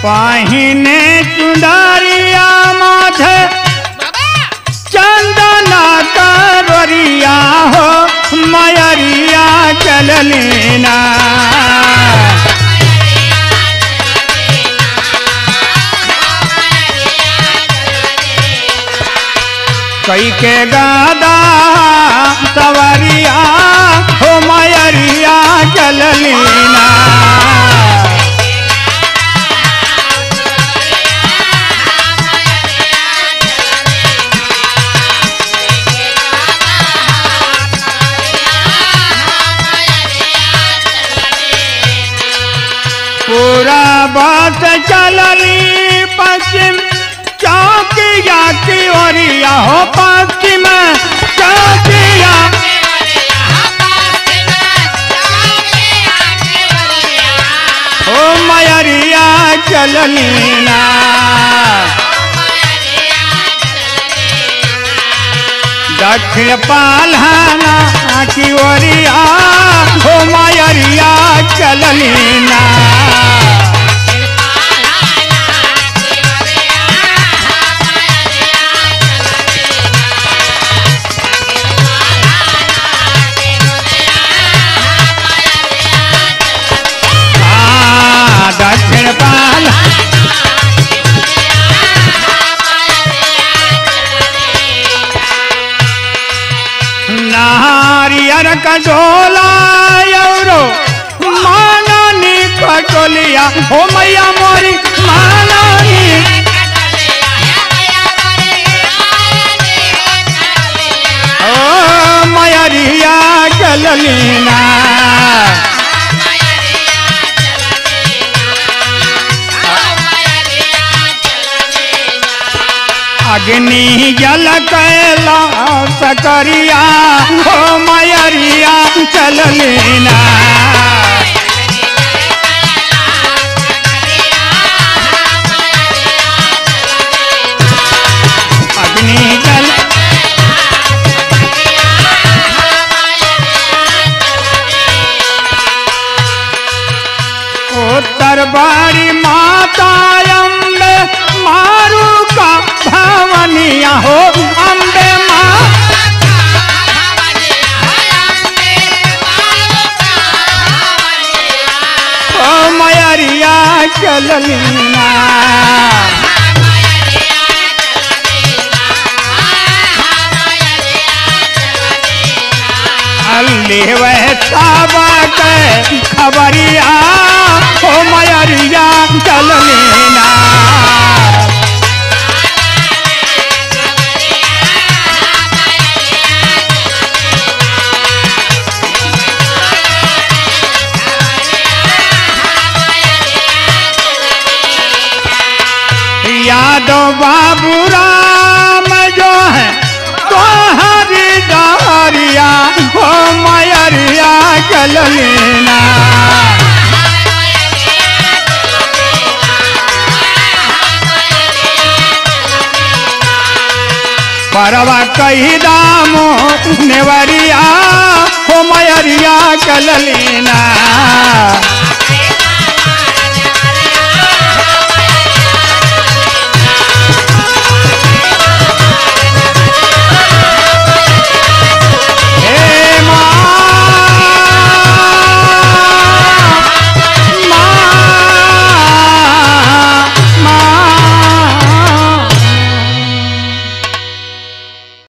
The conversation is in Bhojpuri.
पहिने चुंदरिया माथे चंदना करिया हो मयरिया चललीना कई के गादा सवरिया हो मयरिया चललीना पूरा बात चलली पश्चिम चौकिया की ओरिया हो पश्चिम चौकिया हो मयरिया चललीना दक्षिण पालहाना की ओरिया हो मयरिया चललीना हाँ, दक्षिण पाल नारियर कटोला यौरो मानानी कटोलिया हो मैया मोरी मानानी ओ मयरिया चललीना अग्नि जल कैला सकरिया हो मयरिया चललीना अग्नि जल उत्तर बारी माता अम्बे मारू का भवनिया हो अम्बे माँ ओ मयरिया चललीना अल्ली वह साबा के खबरिया ओ मयरिया चललीना यादव बाबू राम जो है तो हरी डारिया हो मयरिया चल लेना परवा कही दामो नेवरिया हो मयरिया चल लेना